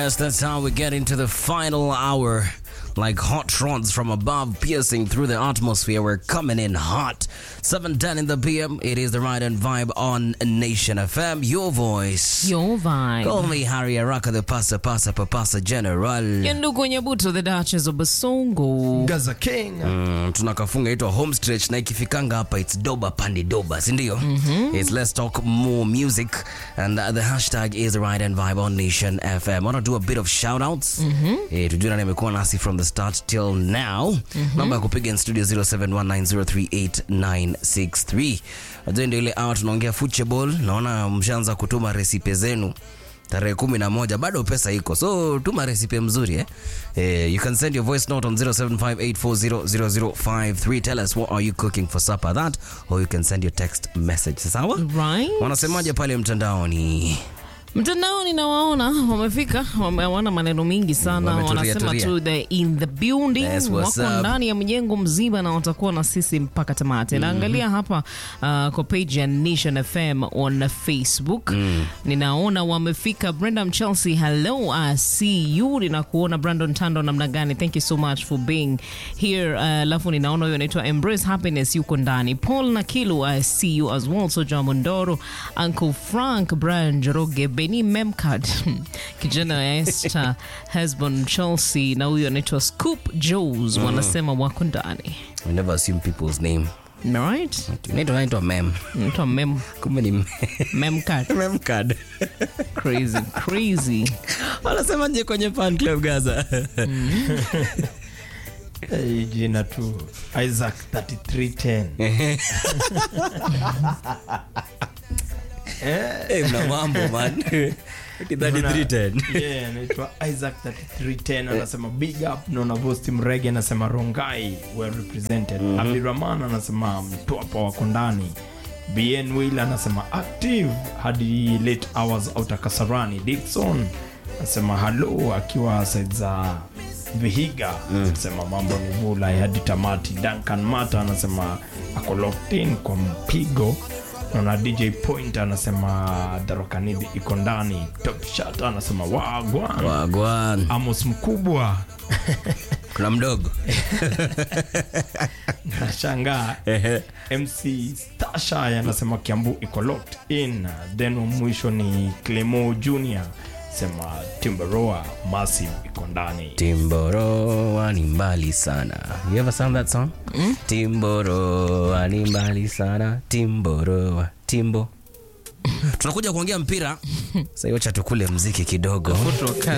Yes, that's how we get into the final hour. Like hot rods from above piercing through the atmosphere. We're coming in hot. 7.10 in the PM. It is the Ride and Vibe on Nation FM. Your voice. Your vibe. Call me Harry Araka, the Pasa Pasa Papasa General. Ndugu Nyabuto, the Duchess of Basongo. Gaza King. Mm, tunakafunga itwa home stretch na ikifikanga hapa it's doba pandi doba sindio mm-hmm. it's let's talk more music and uh, the hashtag is ride and vibe on nation fm wanna do a bit of shout outs mm-hmm. eh, tujue nani amekuwa nasi from the start till now mm-hmm. namba ya kupiga in studio 0719038963 najua ndio ile hour tunaongea football naona mshaanza kutuma resipe zenu tarehe kumi na moja bado pesa iko so tuma resipe mzuri eh? Eh, you can send your voice note on 0758400053 tell us what are you cooking for supper that or you can send your text message sawa Right. wanasemaje pale mtandaoni Mtandaoni nawaona wamefika, wameona maneno mingi sana, Wametulia wanasema tulia. tu the in the building, Yes, what's wako up? ndani ya mjengo mzima na watakuwa na sisi mpaka tamati. Naangalia hapa uh, kwa page ya Nation FM on Facebook ninaona wamefika. Brenda Mchelsea, hello, I see you. Ninakuona Brandon Tando, namna gani? Thank you so much for being here. Alafu ninaona huyo anaitwa Embrace Happiness yuko ndani. Paul Nakilu, I see you as well. Soja Mondoro, Uncle Frank, Brian Joroge, Beni Memcard, kijana wa Esther, Hesbon Chelsea na huyo anaitwa Scoop Joes, wanasema wako ndani. we never assume people's name Right? naitwa naitwa mem Anaitwa Mem kumbe ni Memcard. memcard Crazy, crazy. wanasemaje kwenye fan club gaza Hey, jina tu Isaac 3310. hey, mna mambo man 3310 Yeah, anaitwa Isaac 3310 anasema big up naona Vosti Mrege anasema Rongai well represented. Abdurrahman anasema Mtwapa wako ndani. BN Will anasema active hadi late hours outer Kasarani. Dickson anasema hello akiwa side za Vihiga anasema mambo ni vula hadi tamati. Duncan Mata anasema ako locked in kwa mpigo naona dj point anasema darokanidi iko ndani top shot anasema wagwan wagwan amos mkubwa kuna mdogo nashangaa mc stasha anasema kiambu iko locked in then wa mwisho ni clemo junior sema timberoa massive iko ndani timboroa ni mbali sana you ever sung that song mm? timboroa ni mbali sana timboroa timbo tunakuja kuongea mpira sasa hiyo cha tukule mziki kidogo Kutoka